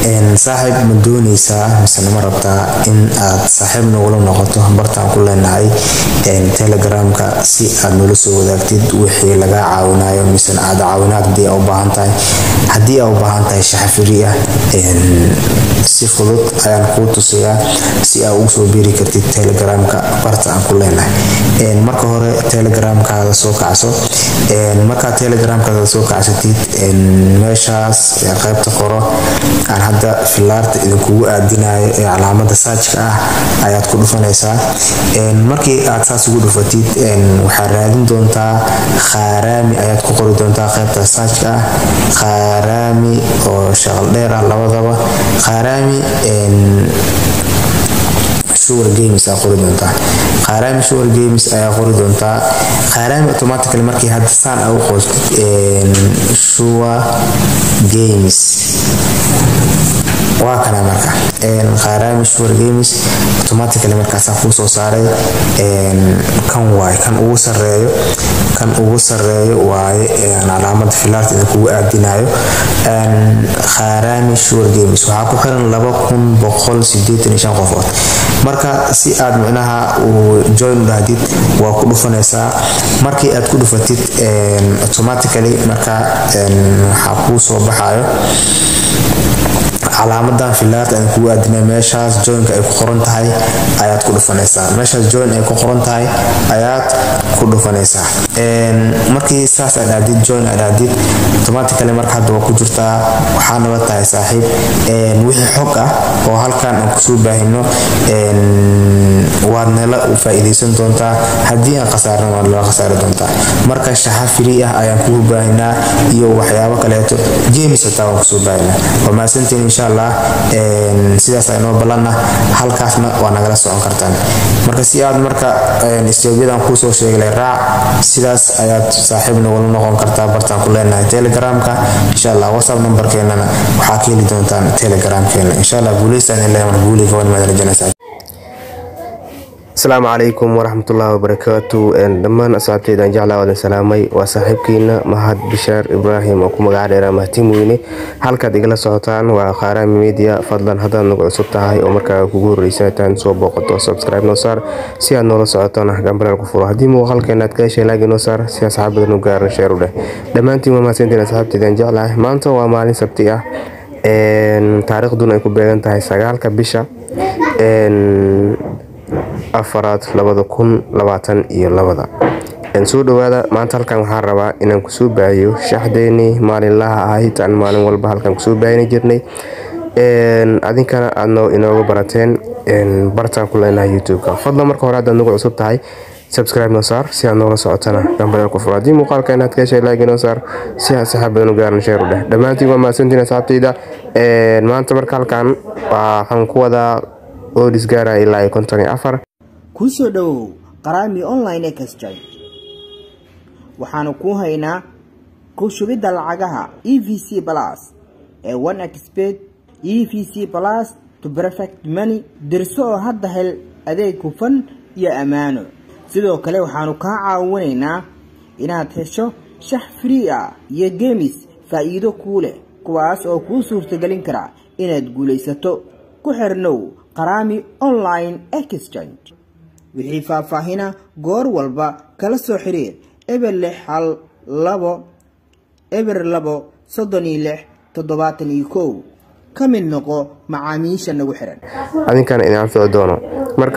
saaxiib ma dooneysaa misena ma rabtaa in aad saaxiib nagula noqoto bartaan ku leenahay telegramka si aad nala soo wadaagtid wixii lagaa caawinayo misena aad caawinaad hadii aa u baahan tahay haddii aa u baahan tahay shaxafiri ah si fudud ayaan kuu tusayaa si aa ugu soo biiri kartid telegramka barta aan ku leenahay marka hore telegramkaada soo kacso markaad telegramkaada soo kacsatid meeshaas qaybta qoro aan hadda filaarta idinkugu aadinayo ee calaamada saajka ah ayaad ku dhufanaysaa markii aad saas ugu dhufatid waxaad raadin doontaa khaaraami ayaad ku qori doontaa qaybta saajka ah khaaraami oo shaqal dheer ah labadaba khaaraami sugar games aa qori doontaa khaaraami sugar games ayaa qori doontaa khaaraami automatically markii hadda saan aa u qoostid sugar games waa kana marka khaaraami sugar games automatically markaasaa kuu soo saaray kan waaye kan ugu sareeyo kan ugu sareeyo waaye calaamada filaarta idinkugu aadinayo khaaraami sugar games waxaa ku xiran laba kun boqol sideetan iyo shan qofood marka si aad micnaha uu join u dhahdid waa ku dhufanaysaa markii aad ku dhufatid automatically marka waxaa kuu soo baxayo calaamadan filaarta aan kugu aadina meeshaas joinka ay ku qoran tahay ayaad ku dhufanaysaa meeshaas join ay ku qoran tahay ayaad ku dhufanaysaa markii saas aad aadid join aad aadid automatically marka hadda waa ku jirtaa waxaa nala tahay saaxiib wixii xog ah oo halkan aan kusoo baahino waad nala faa'iidaysan doontaa haddii aan khasaarna waad nala khasaari doontaa marka shaxa free ah ayaan kugu baahinaa iyo waxyaabo kaleeto games hataa waan kusoo baahinaa waa mahadsantiin insha allah sidaas aynoo ballanna halkaasna waa nagala socon kartaan marka si aad marka istoobiyadan kuusoo sheegalay raac sidaas ayaad saaxiib nagula noqon kartaa bartaan ku leenahay telegramka insha allah whatsapp numberkeenana waxaa ka heli doontaan telegramkeena insha allah guuleystaan ilaa mar guuliga waan maadalajanaysaa asalaamu calaykum waraxmatullaahi wabarakaatu dhammaan asxaabteydan jeclaa wadan salaamay waa saaxiibkiina mahad bishaar ibraahim oo ku magaca dheeraa mahtiin weyne halkaad igala socotaan waa khaaraami media fadlan haddaad nagu cusub tahay oo markaa kugu horreysa intaan soo booqato subscribe noo saar si aad noola socotona gambareel ku furo haddii muuqaalkeena aad ka heshay laagi noo saar si asxaabadan u gaaran sheer u dheh dhammaantiin waa mahadsantiin asxaabteydan jeclahay maanta waa maalin sabti ah taariikhduna ay ku beegan tahay sagaalka bisha afaraad labada kun labaatan iyo labada soo dhawaada maanta halkan waxaan rabaa inaan kusoo baahiyo shaxdeenii maalinlaha ahayd aan maalin walba halkan kusoo baahini jirnay adinkana aadno inooga barateen bartaan ku leenahay youtube-ka fadlan marka hore haddaad nagu cusub tahay subscribe noo saar si aad noola socotana gambareel ku furo haddii muuqaalka inaad ka heshay laagi noo saar si aad saxaab badan u gaaran sheer u dheh dhammaantiin waa mahadsantiin asxaabteyda maanta marka halkan waxaan ku wadaa oodis gaaraya ilaa iyo konton iyo afar kuu soo dhowow qaraami online exchange waxaanu kuu haynaa ku shubidda lacagaha e v c plus ee one expert e v c plus to perfect money dirso oo hadda hel adeeg hufan iyo ammaano sidoo kale waxaanu kaa caawinaynaa inaad hesho shax free ah iyo gemis faa'iido kuu leh kuwaas oo kuu suurtagelin kara inaad guulaysato ku xirnow qaraami online exchange wixii faahfaahina goor walba kala soo xiriir eber lix hal labo eber labo soddon iyo lix toddobaatan iyo kow ka mid noqo macaamiisha nagu xiran adinkana idin anfici doono marka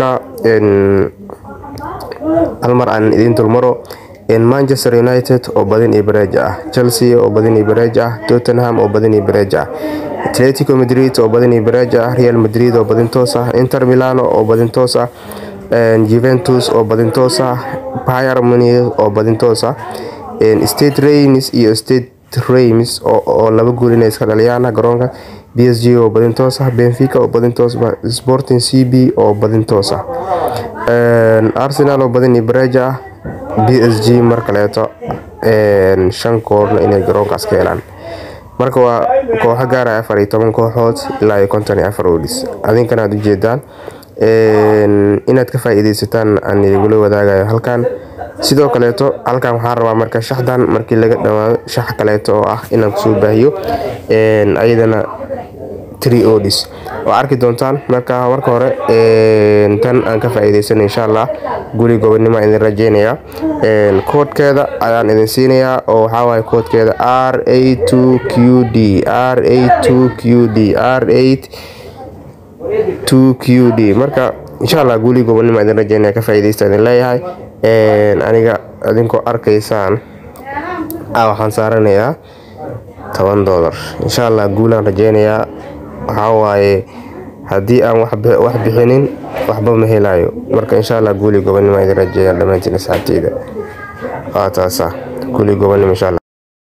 hal mar aan idiin dulmaro manchester united oo badin iyo bareej ah chelsea oo badin iyo bareej ah tottenham oo badin iyo bareej ah atletico madrid oo badin iyo bareej ah real madrid oo badin toos ah inter milano oo badin toos ah juventus oo badin toos ah pyr munich oo badin toos ah state rains iyo state rains oo laba gool inay iska dhaliyaan garoonka b s g oo badin toos ah benfica oo badin toos ah sporting c b oo badin toos ah arsenal oo badin iyo bareej ah b s g mar kaleeto shan koorna inay garoonkaas ka helaan marka waa kooxo gaaraya afar iyo toban kooxood ilaa iyo konton iyo afar odhis adinkana aad ujeedaan inaad ka faa-iideysataan aan idingula wadaagayo halkan sidoo kaleeto halkan waxaan rabaa marka shaxdan markii laga dhawaado shax kaleeto oo ah inaan kusoo baahiyo ayadana tree odis oo arki doontaan marka marka hore tan aan ka faa'iidaysan insha allah guri gobonimo idin rajeynaya koodkeeda ayaan idin siinayaa oo waxaa waaye koodkeeda r a two q d r a two q d r eight two q d marka insha allah guri gobonimo idin rajeynaya ka faa'iidaysta idin leeyahay aniga idinkoo arkaysaan waxaan saaranayaa toban doolar insha allah guulaan rajeynayaa waxaa waaye haddii aan wax bixinin waxba ma helayo marka insha allah guuli gobonimo idin rajeeya dhammaantiin asxaabteyda waa taasa guuli gobonimo insha allah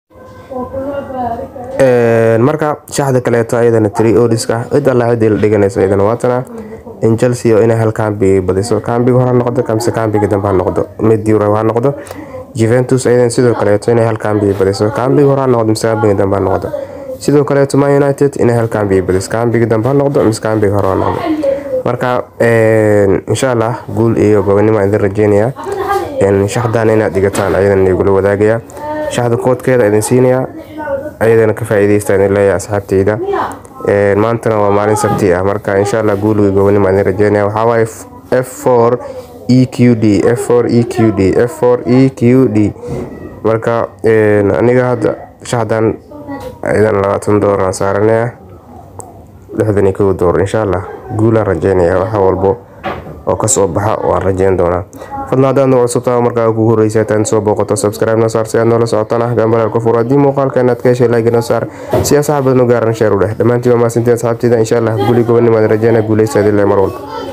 marka shaxda kaleeto ayadana tri odiska cid alla ciddii la dhiganayso iyadana waatana in chelsea oo inay hal kaambi badiso kaambiga hore ha noqdo kamse kaambiga dambe ha noqdo mid euro ha noqdo juventus ayadan sidoo kaleeto inay hal kaambi badiso kaambiga hore ha noqdo mise kaambiga dambe ha noqdo sidoo kaleeto man united inay hal kaambi badiso kaambiga dambe ha noqdo mise kaambiga hore ha noqdo marka insha allah guul iyo gobonimo idin rajeynaya shaxdan inaad dhigataan ayadan igula wadaagaya shaxda koodkeeda idin siinaya ayadana ka faa'iidaysta idin leeyahay asxaabteyda maantana waa maalin sabti ah marka insha allah guuliga gobonimo idin rajeynaya waxaa waaye f4 eqd f4 eqd f4 eqd marka aniga hadda shaxdan idan labaatan doolar aan saaranaya lixdan iyo kow doolar insha allah guulaan rajeynaya waxa walbo oo kasoo baxa waan rajeyn doonaa fadlan haddaad nagu cusubtaa markaa kugu horreysa intaad soo booqato subscribe noo saar si aad noola socotana gambaleel ku furo haddii muuqaalka inaad ka heshay like noo saar si asxaab badan u gaaran sheer u dheh dhammaantiin waa mahadsantiin asxaabteyda insha allah guli gobonimo aan rajeynaya guuleysta idin le mar walba